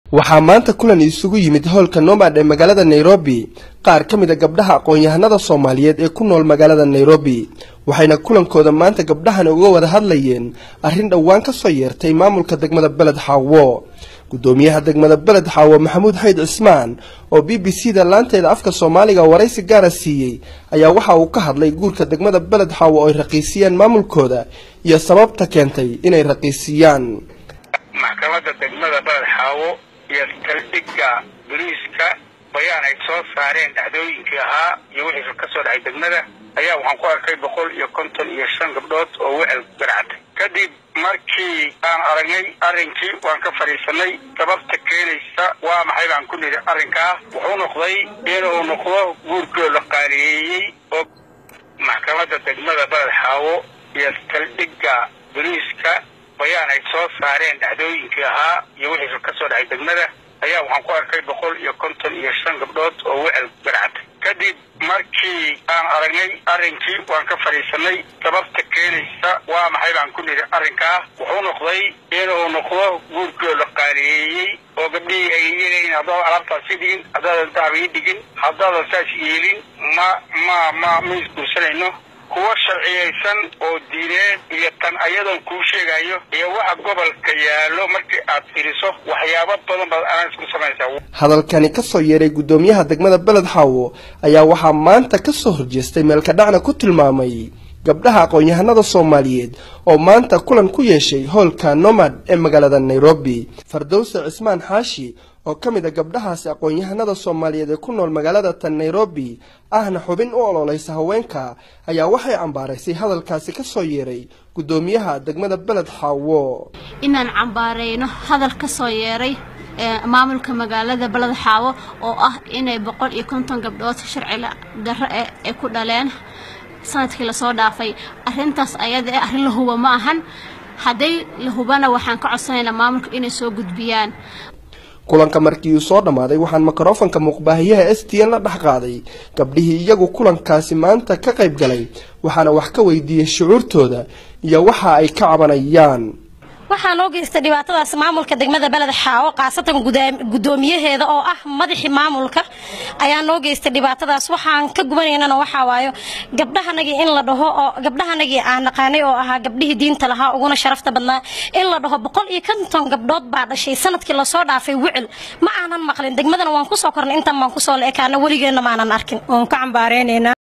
waxaa maanta kulan isugu yimid howlka nomad ee magaalada nairobi qaar ka mid a gabdhaha aqoon-yahanada soomaaliyeed ee ku nool magaalada nairobi waxayna kulankooda maanta gabdhahani uga wada hadlayeen arrin dhowaan ka soo yeertay maamulka degmada beled xaawo gudoomiyaha degmada beled xaawo maxamuud xayd cismaan oo b b c da laanteeda afka soomaaliga waraysi gaara siiyey ayaa waxa uu ka hadlay guurka degmada beled xaawo oo ay raqiisiyeen maamulkooda iyo sababta keentay inay raqiisiyaan maxkamadda degmada beled xaawo iyo taldhigga boliiska bayaan ay soo saareen dhacdooyinkii ahaa iyo wixii ka soo dhacay degmada ayaa waxaan ku arkay boqol iyo konton iyo shan gabdhood oo wecel garactay kadib markii aan aragnay arrinkii waan ka fadhiisanay sababta keenaysa waa maxay baan ku nidhi arrinkaa wuxuu noqday inuu noqdo guurkoo la qaaliyeeyey oo maxkamadda degmada beled xaawo iyo taldhigga boliiska bayaan ay soo saareen dhacdooyinkii ahaa iyo wixii ka soo dhacay degmada ayaa waxaan ku arkay boqol iyo konton iyo shan gabdhood oo wecel garactay kadib markii aan aragnay arrinkii waan ka fadhiisanay sababta keenaysa waa maxay baan ku nidhi arrinkaa wuxuu noqday inuu noqdo guurkoo la qaaliyeeyey oo gabdhihii ay yeelayin haddaadan alaabtaasi dhigin haddaadan dahab ii dhigin haddaadan saas yeelin ma ma ma ma isguursanayno kuwa sharciyaysan oo diineed iyo tan ayadoon kuu sheegayo iyo waxa gobolka yaallo markii aad fiiriso waxyaabo badan baad anaa isku samaysaa hadalkani ka soo yeeray guddoomiyaha degmada beled xaawo ayaa waxaa maanta ka soo horjeestay meelka dhacna ku tilmaamay gabdhaha aqoon-yahanada soomaaliyeed oo maanta kulan ku yeeshay howlka nomad ee magaalada nairobi fardowse cismaan xaashi oo ka mid a gabdhahaasi aqoon-yahanada soomaaliyeed ee ku nool magaalada tan nairobi ahna xubin u ololeysa haweenka ayaa waxay cambaaraysay hadalkaasi ka soo yeeray guddoomiyaha degmada beled xaawo inaan cambaareyno hadal ka soo yeeray maamulka magaalada beled xaawo oo ah inay boqol iyo konton gabdhood sharci darro eh ay ku dhaleen sanadkii lasoo dhaafay arrintaas ayada ee arrin la huba ma ahan hadday la hubana waxaan ka codsanaynaa maamulka inay soo gudbiyaan kulanka markii uu soo dhammaaday waxaan mikrofanka muuqbaahiyaha s t n la dhex qaaday gabdhihii iyagu kulankaasi maanta ka qayb galay waxaana wax ka weydiiyey shucuurtooda iyo waxa ay ka cabanayaan waxaa loo geystay dhibaatadaas maamulka degmada beled xaawo khaasatan guddoomiyaheeda oo ah madaxii maamulka ayaa noo geystay dhibaatadaas waxaan ka gubanaynana waxaa waayo gabdhahanagii in la dhaho oo gabdhahanagii aan naqaanay oo ahaa gabdhihii diinta lahaa uguna sharafta badnaa in la dhaho boqol iyo konton gabdhood baa dhashay sanadkii lasoo dhaafay wicil ma aanan maqlin degmadana waan kusoo kornay intan baan kusoo la ekaana weligeenna maanan arkin waan ka cambaareynayna